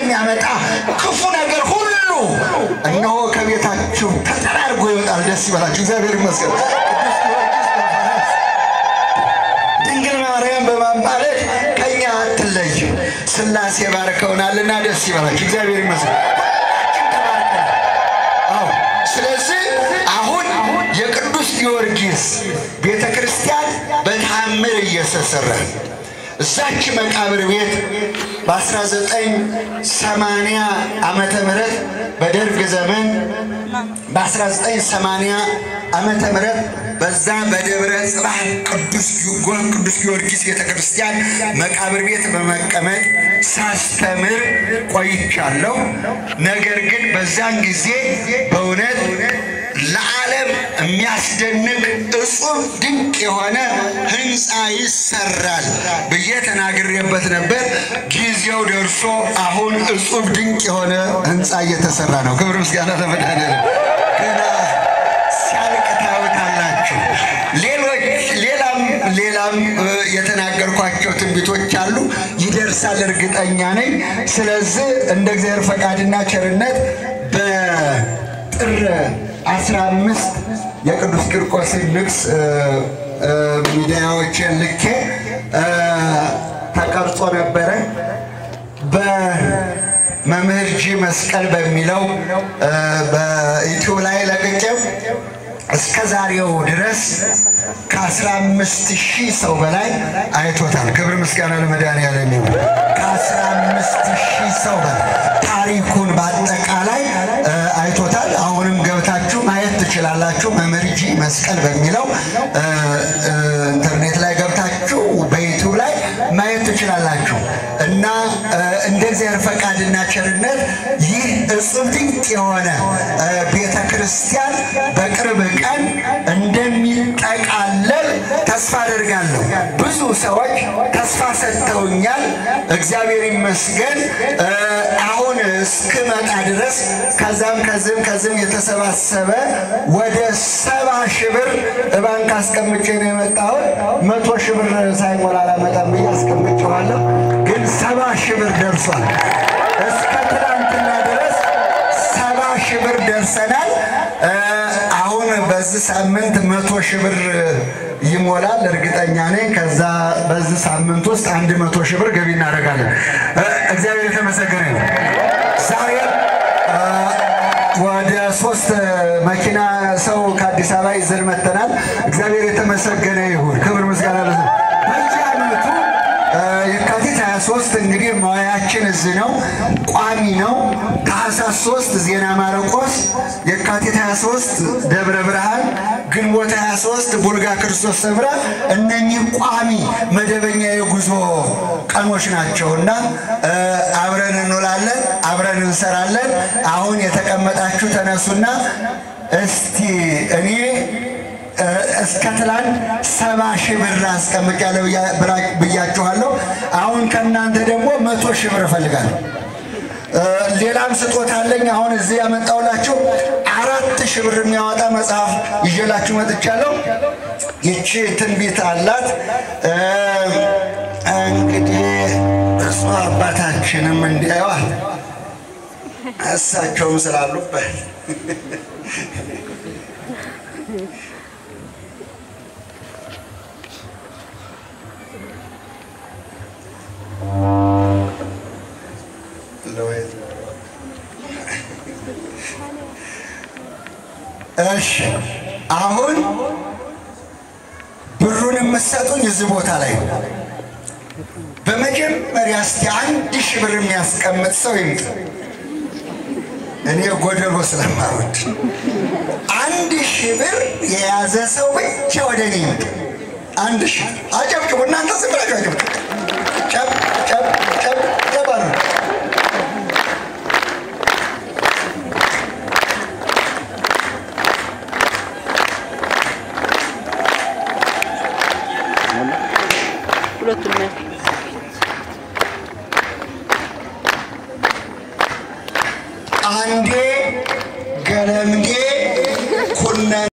የሚያመጣ ክፉ ነገር ሁሉ እነሆ ከቤታችሁ ተጠራርጎ ይወጣል። ደስ ይበላችሁ። እግዚአብሔር ይመስገን። ቅዱስ ጊዮርጊስ በፈረስ ድንግል ማርያም በማማለድ ከኛ አትለይ። ሥላሴ ባርከውናልና ደስ ይበላችሁ። እግዚአብሔር ይመስገን። ሁላችን ተባርከናል። አዎ። ስለዚህ አሁን የቅዱስ ጊዮርጊስ ቤተ ክርስቲያን በታምር እየተሰራ እዛች መቃብር ቤት በ1980 ዓመተ ምህረት በደርግ ዘመን በ1980 ዓመተ ምህረት በዛ በደብረ ጽባህ ቅዱስ ጊዮርጊስ ቅዱስ ጊዮርጊስ ቤተ ክርስቲያን መቃብር ቤት በመቀመጥ ሳስተምር ቆይቻለሁ። ነገር ግን በዛን ጊዜ በእውነት ለዓለም የሚያስደንቅ እጹብ ድንቅ የሆነ ሕንፃ ይሰራል ብዬ ተናግሬበት ነበር። ጊዜው ደርሶ አሁን እጹብ ድንቅ የሆነ ሕንፃ እየተሰራ ነው። ክብር ምስጋና ለመድኃኒዓለም። ገና ሲያልቅ ታዩታላችሁ። ሌሎች ሌላም ሌላም እ፣ የተናገርኳቸው ትንቢቶች አሉ። ይደርሳል እርግጠኛ ነኝ። ስለዚህ እንደ እግዚአብሔር ፈቃድና ቸርነት በጥር አስራ አምስት የቅዱስ ቂርቆስን ንግስ እ፣ እ፣ ሚዲያዎችን ልኬ እ፣ ተቀርጾ ነበረ በመምህር ጂ መስቀል በሚለው እ፣ በዩቲዩብ ላይ ለቅቄው እስከ ዛሬው ድረስ ከአስራ አምስት ሺህ ሰው በላይ አይቶታል። ክብር ምስጋና ለመድኃኒዓለም ይሁን። ከአስራ አምስት ሺህ ሰው በላይ ታሪኩን በአጠቃላይ እ፣ አይቶታል። አሁንም ገብታችሁ ማየት ትችላላችሁ። መምህር ጂ መስቀል በሚለው እ፣ እ፣ ኢንተርኔት ላይ ገብታችሁ በዩቲዩብ ላይ ማየት ትችላላችሁ እና እ፣ እንደ እግዚአብሔር ፈቃድና ቸርነት ይህ እጹብ ድንቅ የሆነ እ፣ ቤተ ክርስቲያን በቅርብ ቀን እንደሚጠቃለል ተስፋ አደርጋለሁ። ብዙ ሰዎች ተስፋ ሰጥተውኛል። እግዚአብሔር ይመስገን። እ፣ አሁን እስክመጣ ድረስ ከዛም ከዚህም ከዚህም የተሰባሰበ ወደ ሰባ ሺህ ብር ባንክ አስቀምጬ ነው የመጣሁት። መቶ ሺህ ብር ሳይሞላ አላመጣም ብዬ አስቀምጬዋለሁ። ግን ሰባ ሺህ ብር ደርሷል። እስከ ትናንትና ድረስ ሰባ ሺህ ብር ደርሰናል። እ፣ አሁን በዚህ ሳምንት መቶ ሺህ ብር ይሞላል እርግጠኛ ነኝ። ከዛ በዚህ ሳምንት ውስጥ አንድ መቶ ሺህ ብር ገቢ እናደርጋለን። እ፣ እግዚአብሔር የተመሰገነ ነው። ዛሬ እ፣ ወደ ሶስት መኪና ሰው ከአዲስ አበባ ይዘን መጥተናል። እግዚአብሔር የተመሰገነ ይሁን። ክብር ምስጋና ለሱ። በየዓመቱ እ፣ የካቲት 23 እንግዲህ መዋያችን እዚህ ነው፣ ቋሚ ነው። ታኅሳስ 3 ዜና ማርቆስ፣ የካቲት 23 ደብረ ብርሃን፣ ግንቦት 23 ቡልጋ ክርስቶስ ሰምራ፣ እነኚህ ቋሚ መደበኛ የጉዞ ቀኖች ናቸው እና እ፣ አብረን እንውላለን፣ አብረን እንሰራለን። አሁን የተቀመጣችሁ ተነሱና እስቲ እኔ እስከ ትላንት ሰባ ሺህ ብር አስቀምጫለሁ ብያ- ብላ- ብያችኋለሁ። አሁን ከእናንተ ደግሞ መቶ ሺህ ብር እፈልጋለሁ። እ፣ ሌላም ስጦታ አለኝ። አሁን እዚህ ያመጣሁላችሁ አራት ሺህ ብር የሚያወጣ መጽሐፍ ይዤላችሁ መጥቻለሁ። ይቺ ትንቢት አላት። እ፣ እንግዲህ እሱ አባታችንም እንዲያዩዋል እሳቸውም ስላሉበት እሺ አሁን ብሩን የምትሰጡኝ እዚህ ቦታ ላይ ነው። በመጀመሪያ እስቲ አንድ ሺህ ብር የሚያስቀምጥ ሰው ይምጥ። እኔ ጎደሎ ስለማወድ አንድ ሺህ ብር የያዘ ሰው ብቻ ወደ እኔ ይምጥ። አንድ ሺህ አጨብጭቡ። እናንተ ዝም ብላችሁ አጨብጭቡ። ጨብ ጨብ ጨብ ጨብ አሉ። ሁለቱም ነው። አንዴ